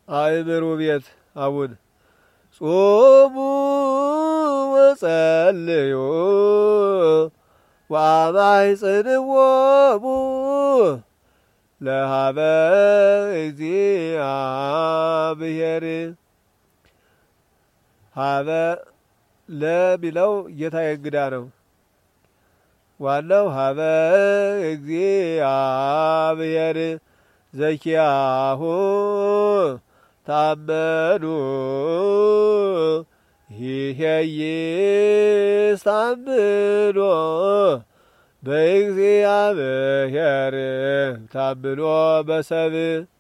አእምሩ ቤት አቡን ጾሙ ወጸልዩ ወአማይ ጽንዎሙ ለሃበ እግዚአብሔር ሀበ ለሚለው ጌታ እንግዳ ነው። ዋናው ሀበ እግዚአብሔር ዘኪያሁ ታመኑ ይሄይስ ታምኖ በእግዚአብሔር ታምኖ በሰብ